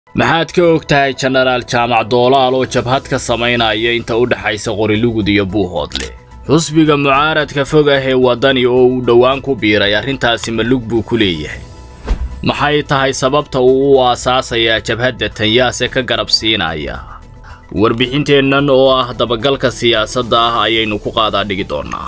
maxaad ka og tahay jenaraal jaamac doolaal oo jabhad ka samaynaya inta u dhexaysa qorilugud iyo buuhoodle xusbiga mucaaradka fog ah ee waddani oo uu dhowaan ku biiray arrintaasi malug buu ku leeyahay maxay tahay sababta uu u aasaasayaa jabhadda tanyaase ka garab siinaya warbixinteennan oo ah dabagalka siyaasadda ah ayaynu ku qaadaa dhigi doonnaa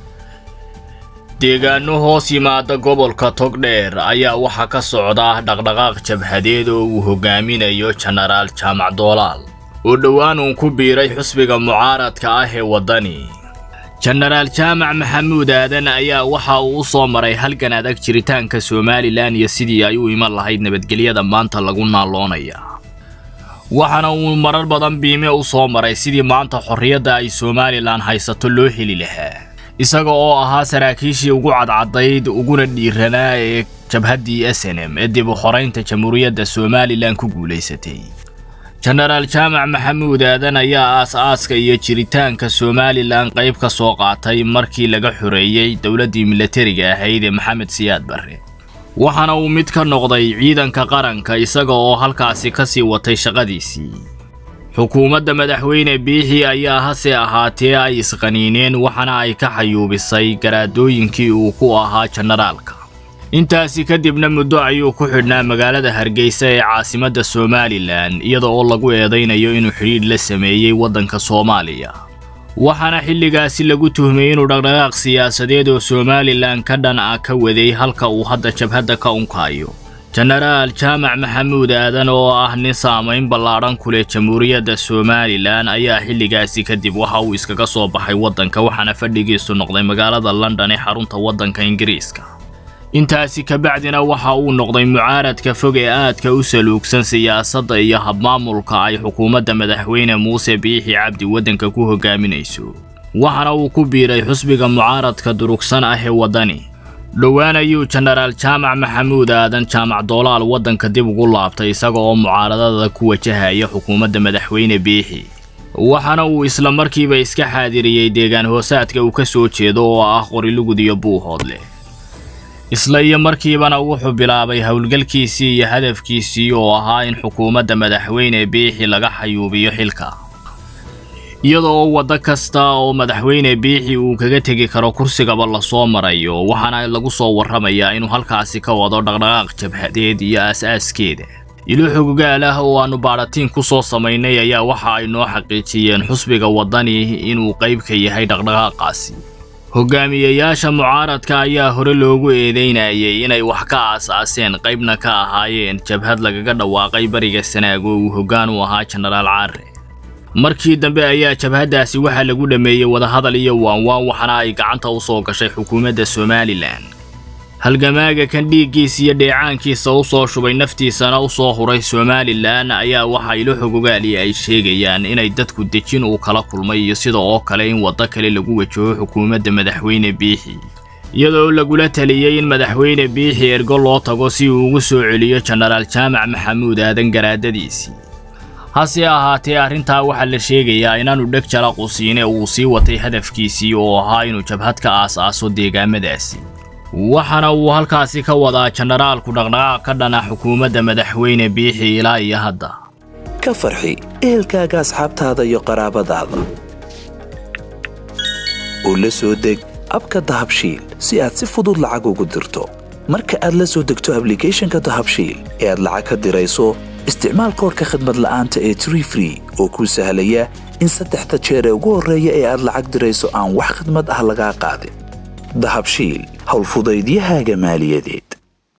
deegaano hoos yimaada gobolka togdheer ayaa waxaa ka socda dhaqdhaqaaq jabhadeed oo uu hogaaminayo jenaraal jaamac doolaal oo dhowaan uun ku biiray xusbiga mucaaradka ah ee waddani jenaraal jaamac maxamuud aadan ayaa waxa uu u soo maray halgan adag jiritaanka somalilan iyo sidii ay u iman lahayd nabadgelyada maanta lagu naaloonaya waxaana uu marar badan biime u soo maray sidii maanta xorriyadda ay somalilan haysato loo heli lahaa isaga oo ahaa saraakiishii ugu cadcadayd uguna dhiiranaa ee jabhaddii s n m ee dib u xoraynta jamhuuriyadda somalilan ku guulaysatay jenaraal jaamac maxamuud aadan ayaa aas-aaska iyo jiritaanka somalilan qayb ka soo qaatay markii laga xoreeyey dowladdii milatariga ahayd ee maxamed siyaad barre waxaana uu mid ka noqday ciidanka qaranka isaga oo halkaasi ka sii watay shaqadiisii xukuumadda madaxweyne biixi ayaa hase ahaatee ay isqaniineen waxaana ay ka xayuubisay garaadooyinkii uu ku ahaa jenaraalka intaasi kadibna muddo ayuu ku xidhnaa magaalada hargeysa ee caasimadda somalilan iyada oo lagu eedaynayo inuu xidhiidh la sameeyey waddanka soomaaliya waxaana xilligaasi lagu tuhmay inuu dhaqdhaqaaq siyaasadeed oo somalilan ka dhan ah ka waday halka uu hadda jabhadda ka unkaayo jenaraal jaamac maxamuud aadan oo ah nin saamayn ballaadhan ku leh jamhuuriyadda somalilan ayaa xilligaasi kadib waxa uu iskaga soo baxay waddanka waxaana fadhigiisu noqday magaalada london ee xarunta waddanka ingiriiska intaasi kabacdina waxa uu noqday mucaaradka fog ee aadka u saluugsan siyaasadda iyo habmaamulka ay xukuumadda madaxweyne muuse biixi cabdi waddanka ku hogaaminayso waxaana uu ku biiray xusbiga mucaaradka durugsan ah ee waddani dhowaan ayuu jenaraal jaamac maxamuud aadan jaamac doolaal waddanka dib ugu laabtay isaga oo mucaaradada ku wajahaya xukuumadda madaxweyne biixi waxaana uu isla markiiba iska xaadiriyey deegaan hoosaadka uu ka soo jeedo oo ah qorilugud iyo buuhoodle isla iyo markiibana wuxuu bilaabay howlgalkiisii iyo hadafkiisii oo ahaa in xukuumadda madaxweyne biixi laga xayuubiyo xilka iyada oo waddo kasta oo madaxweyne biixi uu kaga tegi karo kursigaba lasoo marayo waxaana lagu soo warramayaa inuu halkaasi ka wado dhaqdhaqaaq jabhadeed iyo aas-aaskeeda ilo xogogaal ah oo aannu baadhatiin ku soo samaynay ayaa waxa ay noo xaqiijiyeen xusbiga waddani inuu qayb ka yahay dhaqdhaqaaqaasi hogaamiyayaasha mucaaradka ayaa hore loogu eedeynayay inay wax ka aas-aaseen qaybna ka ahaayeen jabhad lagaga dhawaaqay bariga sanaag oo uu hoggaan u ahaa jenaraal caare markii dambe ayaa jabhaddaasi waxaa lagu dhammeeyey wadahadal iyo waanwaan waxaana ay gacanta u soo gashay xukuumadda somalilan halgamaaga kan dhiiggiisa iyo dheecaankiisa u soo shubay naftiisana u soo huray somalilan ayaa waxa ilo xogogaali ay sheegayaan inay dadku dejin uu kala kulmay iyo sida oo kale in waddo kale lagu wajaho xukuumadda madaxweyne biixi iyadoo lagula taliyey in madaxweyne biixi ergo loo tago si uu ugu soo celiyo jenaraal jaamac maxamuud aadan garaadadiisii hase ahaatee arrintaa waxaa la sheegayaa inaanu dheg jala qusiine uu sii watay hadafkiisii oo ahaa inuu jabhad ka aas-aaso deegaamadaasi waxaana uu halkaasi ka wadaa jenaraalku dhaqdhaqaaq ka dhana xukuumadda madaxweyne biixi ilaa iyo hadda ka farxi ehelkaaga asxaabtaada iyo qaraabadaada oo la soo deg abka dahabshiil si aad si fudud lacag ugu dirto marka aad la soo degto ablicathonka dahabshiil ee aad lacag ka dirayso isticmaal koorka khadmad la'aanta ee tree free oo kuu sahlaya in saddexda jeer ee ugu horreeya ee aad lacag dirayso aan wax khadmad ah lagaa qaadin dahabshiil howlfudaydiyahaaga maaliyadeed